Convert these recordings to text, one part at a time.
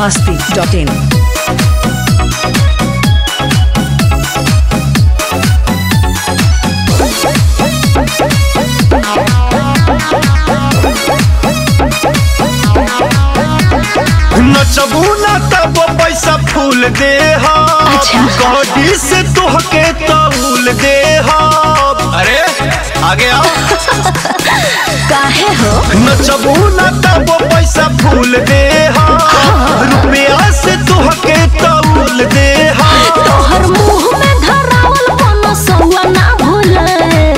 masti.in. नचबू ना तब पैसा फूल दे अच्छा। गॉडी से तोहके तौल दे अरे आगे आओ काहे हो नचबू ना तब पैसा फूल दे रुपया से तोहके तौल दे तोहर मुंह में धरावल कोनो सौआ ना भूले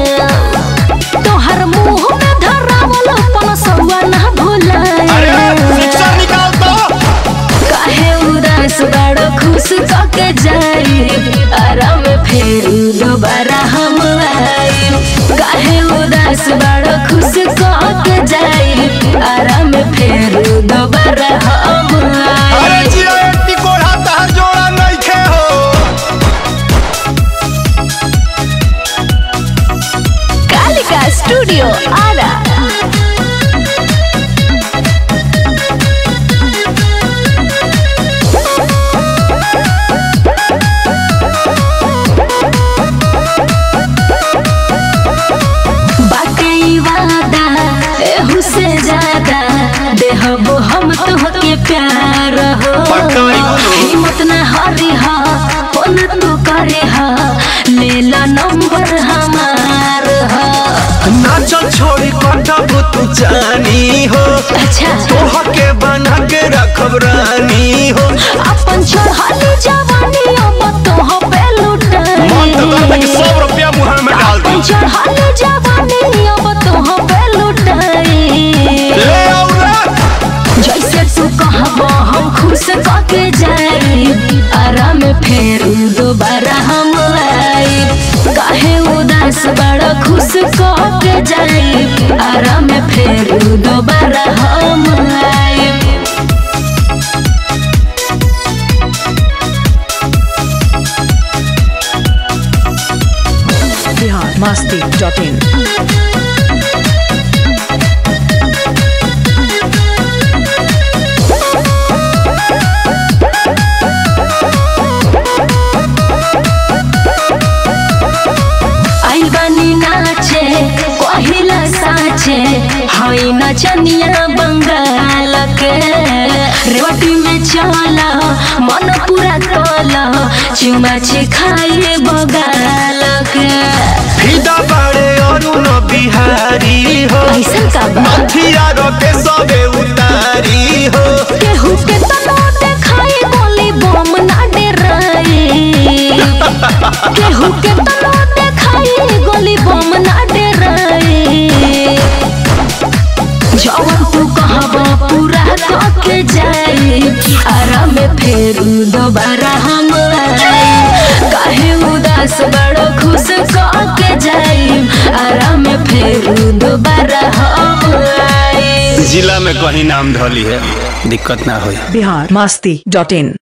तोहर मुंह में धरावल कोनो सौआ ना भूले अरे शिक्षा निकाल दो काहे उदास बड़ो खुश कके जाई आराम फेरू दोबारा हम आई काहे उदास बड़ो खुश कके जाई आराम फेरू दोबारा हम अरे आई जिया एट्टी कोढ़ा तहर जोड़ा नहीं खे हो कालिका स्टूडियो आरा बाटे ई वादा एहू से ज्यादा देहबो हम तोहके प्यार हो पक्का बोलो। हिम्मत ना हारी हा फोन तू करे हा ले ला नंबर हमार हा नाचल छोड़ी कटब तू जानी हो अच्छा तोहके बना के रखब रानी हो अपन चढ़ाली जवानी अब तोह पे लुटाई सौ रुपया मुहर में डाल अपन चढ़ाली जवानी अब तोह पे लुटाई ले आओ रे जैसे तू कहब हम खुश कके जाई आराम फेर दोबारा हम आई काहे उदास बड़ा खुश कके जाई आराम फेर दोबारा हम आई Bihar masti.in. आइल बानी नाचे कहिला साचे हई नचनिया बंगाल के रेवटी में चला मन पूरा तोला चुमाची खाए बगाल के फिदा बाड़े अरुण बिहारी हो ऐसन का बा मथिया रोके सबे उतारी हो केहू के तनो देखाई गोली बम ना डराई केहू के तनो देखाई गोली बम ना डराई जवन तू कहबा पूरा कके जाई आराम फेरू दोबारा हम आई काहे उदास बड़ो खुश कके जाई आराम फेरू दोबारा हम आई जिला में कहीं नाम धली है दिक्कत ना होई Bihar masti.in.